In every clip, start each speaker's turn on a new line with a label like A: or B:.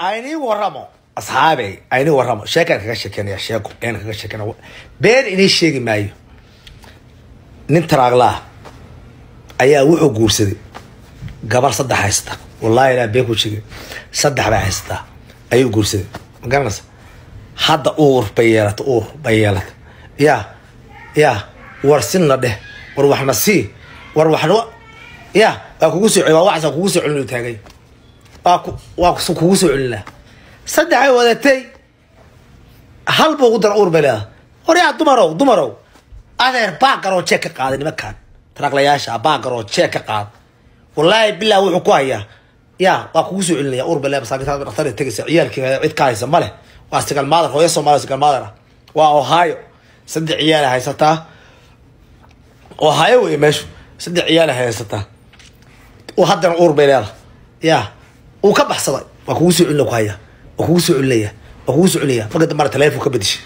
A: aynii waramo asxaabey aynii waramo sheekaan kaga sheekeynaya sheeko ayaan kaga sheekeynaya been inii sheegi maayo nin taraaglaah ayaa wuxuu guursaday gabar saddex haysta wallahi ilaa been ku sheegay saddex bay haysataa ayuu guursaday ma garanaysa hadda uur bay yeelata uur bay yeelata ya ya war sinna dheh war waxna sii war waxna ya waa kugu soo waa waxaas kugu soo celin taagay waa ku waa kugu soo celinaa saddexay wadatay hal buu ugu dara uur bay leedahay war yaa dumarow dumarow adeer baagaroo jeeg ka qaaday nimankan taraaqlayaasha baagaroo jeeg ka qaad wallaahi bilaa wuxuu ku hayaa ya waa kugu soo celinaya uur bay leedahay masaakiinta dhaktar tegaysa ciyaalkii cid ka haysa male waa sigal maadar hooyo soomaaliya sigal maadar ah waa ohio saddex ciyaala haysataa ohio wey meeshu saddex ciyaala haysataa haddana uur bay leedahay ya uu ka baxsaday waa kugu soo celina ku haya waa kugu soo celinaya waa kugu soo celinaya marka dambana taleefon ka bedishay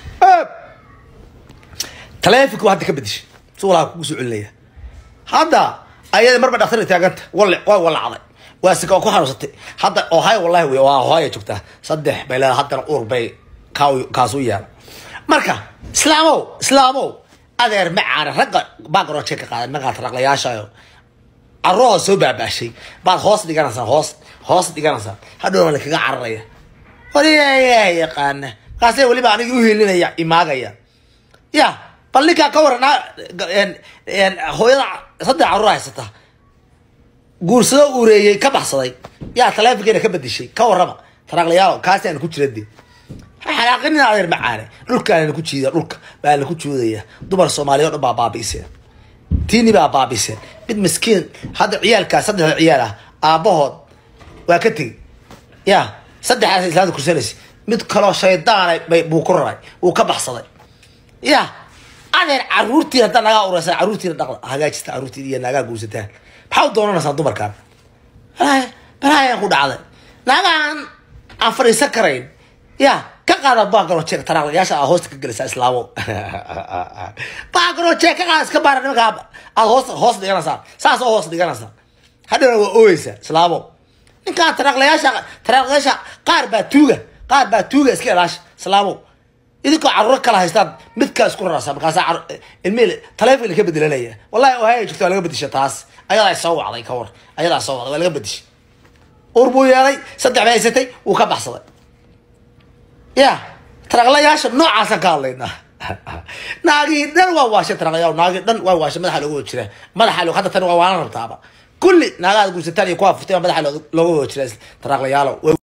A: taleefonki hadda ka bedishay si walaa kugu soo celinaya hadda ayada marba dhaktar taaganta wale waa walacday waa sika ku xanuunsatay hadda ohio wallahi wey waa ohio joogtaa saddex bay leedahay haddana uur bay kaa kaasu yeela marka islaamow islaamow adeer macaana ragga baagaroje ka qaaday markaa taraqlayaashayo carruha soo baabaashay baad hoos dhiganaysaa hoos hoos dhiganaysaa hadhowna la kaga cararaya waliyaa yaqaana markaase weliba anigi uhelinaya imaagaya ya bal ninkaa ka waran hooyada saddex carruur haysata guursado ureeyey ka baxsaday yaa taleefonkeena ka bedishay ka warrama taraaqlayaalo kaasi aan ku jira de xanaaqinin adeer macaane dhulkaana ku jiida dhulka baa la ku joodaya dumar soomaaliya o dhan baa baabi'iseen tiini baa baabiseen mid miskiin hadda ciyaalkaa saddexda ciyaal ah aabbahood waa ka tegey ya saddexdaas islaanta kursanaysa mid kaloo shaydaana buu ku raray wuu ka baxsaday ya adeer caruurtiin haddaa nagaa ureysa caruurtiina dhaqda hagaajista caruurtiin iyo naagaa guursataan maxaa u doonanaysaan dumarkaan balaayan ku dhacday naagaan aan fadhiisan karayn ya ka qaada baagaro jeeg taraaqlayaasha aa hoosta ka gelaysaa islaamo baagaro jeeg ka qaada iska baara nimankaa aad hoos hoos dhiganaysaa saas oo hoos dhiganaysaa hadhowna waa ooyeysaa islaamo ninkaa taraaqlayaasha taraaqlayaasha qaar baa tuuga qaar baa tuuga iska ilaasha islaamo idinkoo caruuro kala haystaan midkaa isku rarasa markaasaa ilmi taleefon ka bedelanaya wallahi ohaya jirta waa laga bedisha taas ayadaa soo wacday ka war ayadaa soo wacday waa laga bedishay uur buu yeelay saddex bay haysatay wuu ka baxsaday ya taraqlayaasha noocaasaan ka hadlaynaa naagii dhan waa waashay taraqlayaa naagii dhan waa waashay madaxa looga wada jira madaxa lo hadda tan waa waana rabtaaba kulli naagaad guursataan iyo kuwaa furtay madaxa looga wada jira taraqlayaalo